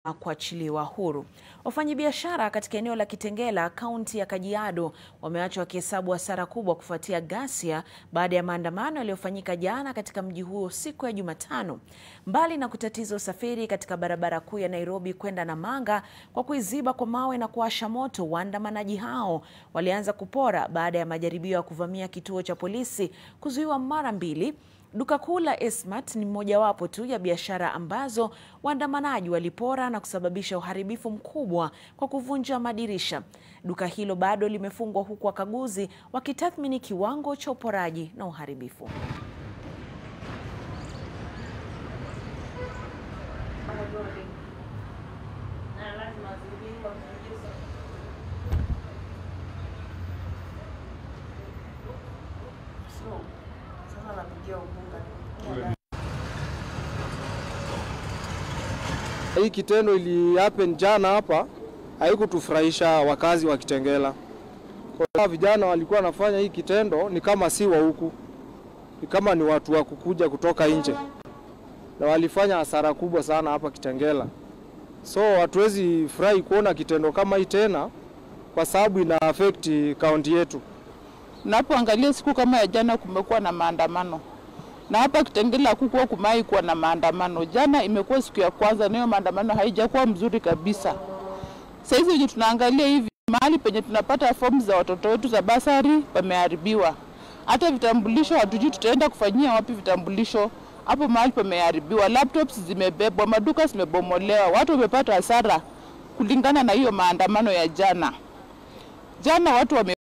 kuachiliwa huru. Wafanyabiashara katika eneo la Kitengela, kaunti ya Kajiado, wameachwa wakihesabu hasara kubwa kufuatia ghasia baada ya maandamano yaliyofanyika jana katika mji huo siku ya Jumatano. Mbali na kutatiza usafiri katika barabara kuu ya Nairobi kwenda Namanga kwa kuiziba kwa mawe na kuwasha moto, waandamanaji hao walianza kupora baada ya majaribio ya kuvamia kituo cha polisi kuzuiwa mara mbili. Duka kuu la Esmart ni mojawapo tu ya biashara ambazo waandamanaji walipora na kusababisha uharibifu mkubwa kwa kuvunja madirisha. Duka hilo bado limefungwa huku wakaguzi wakitathmini kiwango cha uporaji na uharibifu. Hii kitendo ili happen jana hapa haikutufurahisha wakazi wa Kitengela. Kwa sababu vijana walikuwa wanafanya hii kitendo ni kama si wa huku, ni kama ni watu wa kukuja kutoka nje, na walifanya hasara kubwa sana hapa Kitengela. So hatuwezi furahi kuona kitendo kama hii tena, kwa sababu ina affect kaunti yetu. Unapoangalia siku kama ya jana, kumekuwa na maandamano na hapa Kitengela hakukuwa kumai kuwa na maandamano. Jana imekuwa siku ya kwanza, nayo maandamano haijakuwa mzuri kabisa. Saizi wenye tunaangalia hivi, mahali penye tunapata fomu za watoto wetu za basari pameharibiwa. Hata vitambulisho hatujui tutaenda kufanyia wapi vitambulisho, hapo mahali pameharibiwa. Laptops zimebebwa, maduka zimebomolewa, watu wamepata hasara kulingana na hiyo maandamano ya jana. Jana watu wame